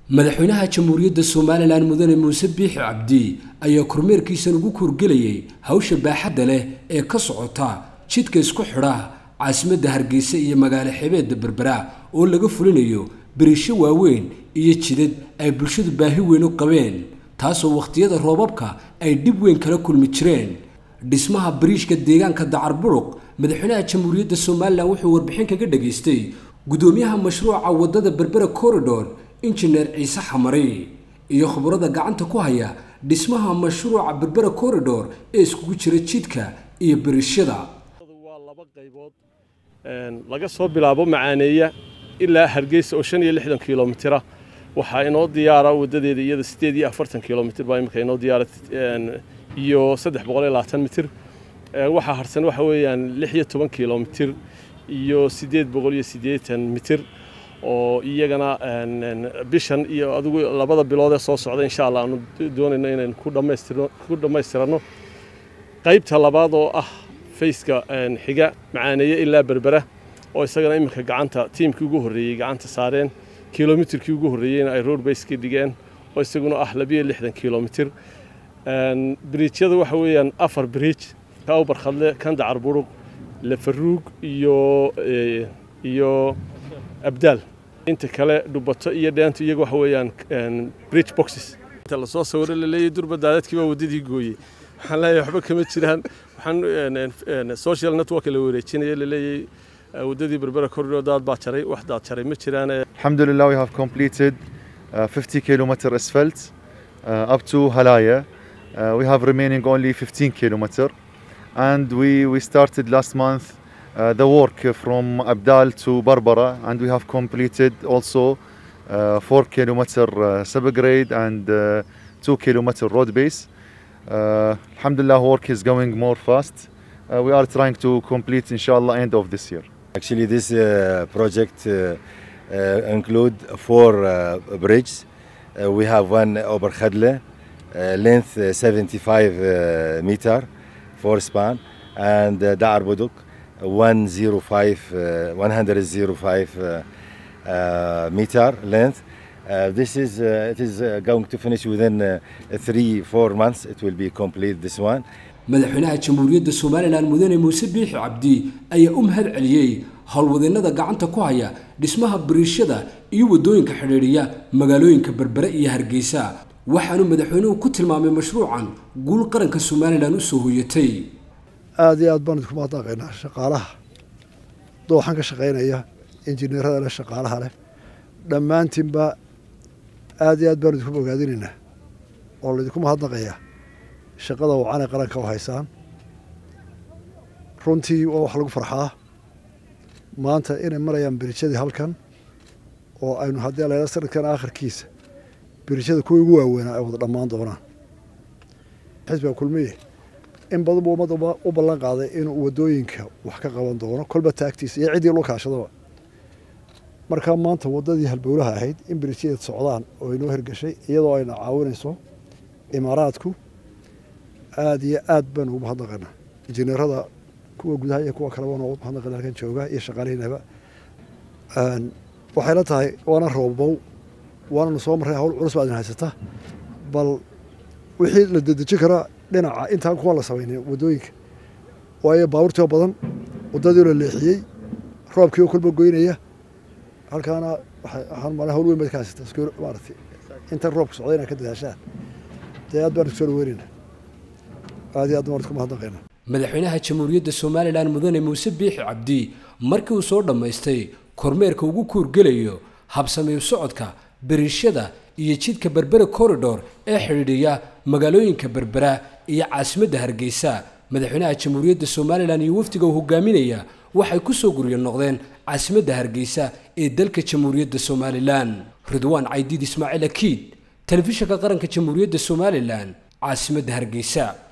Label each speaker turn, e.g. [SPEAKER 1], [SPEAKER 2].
[SPEAKER 1] madaxweynaha jamhuuriyadda somalilan mudane muuse biixi cabdi ayaa kormeerkiisan ugu kurgelayay hawsha baaxadda leh ee ka socota jidka isku xidha caasimadda hargeysa iyo magaalo xebeedda berbera oo laga fulinayo beriisho waaweyn iyo jidad ay bulshadu baahi weyn u qabeen taasoo wakhtiyada roobabka ay dhib weyn kala kulmi jireen dhismaha bariishka deegaanka dacarburuq madaxweynaha jamhuuriyadda somalilan wuxuu warbixin kaga dhageystay gudoomiyaha mashruuca waddada berbera corridor injineer ciise xamari iyo khubarada gacanta ku haya dhismaha mashruuca berbera corridor ee iskugu jira jidka iyo beriishada
[SPEAKER 2] waa laba qaybood laga soo bilaabo macaaneeya ilaa hargeysa oo shan iyo lixdan kilomitira waxaa inoo diyaara wadadeeda iyada sideed iyo afartan kilomitr baa imika inoo diyaara iyo saddex boqol iyo labaatan mitir waxaa harsan waxa weeyaan lix iyo toban kilomitr iyo sideed boqol iyo siddeetan mitir oo iyagana bishan iyo adigu labada bilood ee soo socda insha allah aanu doonayno inaynu ku dhammaystirno ku dhammaystiranno qaybta labaad oo ah fayska xiga macaaneeye ilaa berbera oo isagana iminka gacanta tiimkii ugu horreeyey gacanta saareen kilomitirkii ugu horreeyeyna ay road base ka dhigeen oo isaguna ah labiyo lixdan kilomitir biriijyada waxa weeyaan afar biriij ka ubarkhadle kan dacarburuq lafaruug iyo iyo abdaal inta kale dhubato iyo dheento iyaga waxa weeyaan bridge boxes inta lasoo sawiro laleeyahay durba daadadkii baa waddadii gooyey waxaan leeyahay waxba kama jiraan waxaan social network la wareejinaya laleeyahay waddadii berbera corridor daad baa jaray wax daad jaray ma jiraan
[SPEAKER 3] Alhamdulillah, we have completed uh, 50 kilometer asphalt uh, up to Halaya. Uh, we have remaining only 15 kilometer, and we we started last month uh, the work from Abdal to Barbara, and we have completed also uh, four kilometer uh, subgrade and uh, two kilometer road base. Uh, Alhamdulillah, work is going more fast. Uh, we are trying to complete, inshallah, end of this year.
[SPEAKER 4] Actually, this uh, project uh, uh, include four uh, bridges. Uh, we have one over Khadle, uh, length uh, 75 uh, meter, four span, and uh, Dar Buduk, 105, uh, 105 uh, uh, meter length. Uh, this is uh, it is uh, going to finish within uh, three four months. It will be complete. This one.
[SPEAKER 1] madaxweynaha jamhuuriyadda somalilan mudane muuse biixi cabdi ayaa u mahad celiyey howlwadeennada gacanta ku haya dhismaha bariishada iyo waddooyinka xidhiidhiya magaalooyinka berbere iyo hargeysa waxaanu madaxweynuhu ku tilmaamay mashruucan guul qaranka somalilan u soo hoyatay
[SPEAKER 5] aada iyo aad baan idinku mahadnaqaynaa shaqaalaha dooxan ka shaqaynaya injineerada leh shaqaalaha leh dhammaantiinba aada iyo aad baan idinku bogaadinaynaa oo laydinku mahadnaqayaa shaqada wacanay qaranka u haysaan runtii waa wax lagu farxaa maanta inay marayaan beriijadii halkan oo aynu haddii layla sanadkan aakhirkiisa beriijada kuwa ugu waaweynaa ay wada dhammaan doonaan xisbiga kulmiye in badan buu ummadda u ballan qaaday inuu waddooyinka wax ka qaban doono kolba taagtiisa iyo ciddii loo kaashadaba markaa maanta waddadii halbowlaha ahayd in beriijyadeed socdaan oo inoo hirgashay iyadoo ayna caawinayso imaaraadku aada iyo aad baan ugu mahadnaqaynaa injineerada kuwa gudaha iyo kuwa kaleba noogu mahadnaqayna halkan jooga iyo shaqaalihiinaba waxay la tahay waana roobow waananu soo marray hawl culus baa idin haysata bal wixii la dedejin karaa dhinaca intaan kuwa la samaynay waddooyinka waayo baabuurtii oo badan waddadii la leexiyey roobkii oo kolba goynaya halkaana waxay ahaan maalin hawl weyn baad ka haysata maaragtay intan roobka socday inaad ka dadaashaan dee aad baan isku soo dhaweynayna aad iyo aad baan isku mahadnaqayna
[SPEAKER 1] madaxweynaha jamhuuriyadda somalilan mudane muuse biixi cabdi markii uu soo dhammaystay kormeerka ugu kuurgelayo habsameeyo socodka beriishada iyo jidka berbera corridor ee xidhiidhiya magaalooyinka berbera iyo caasimadda hargeysa madaxweynaha jamhuuriyadda somalilan iyo wafdiga uu hogaaminaya waxay ku soo guryo noqdeen caasimadda hargeysa ee dalka jamhuuriyadda somalilan ridwaan caydiid ismaaciil akiid telefishinka qaranka jamhuuriyadda somalilan caasimadda hargeysa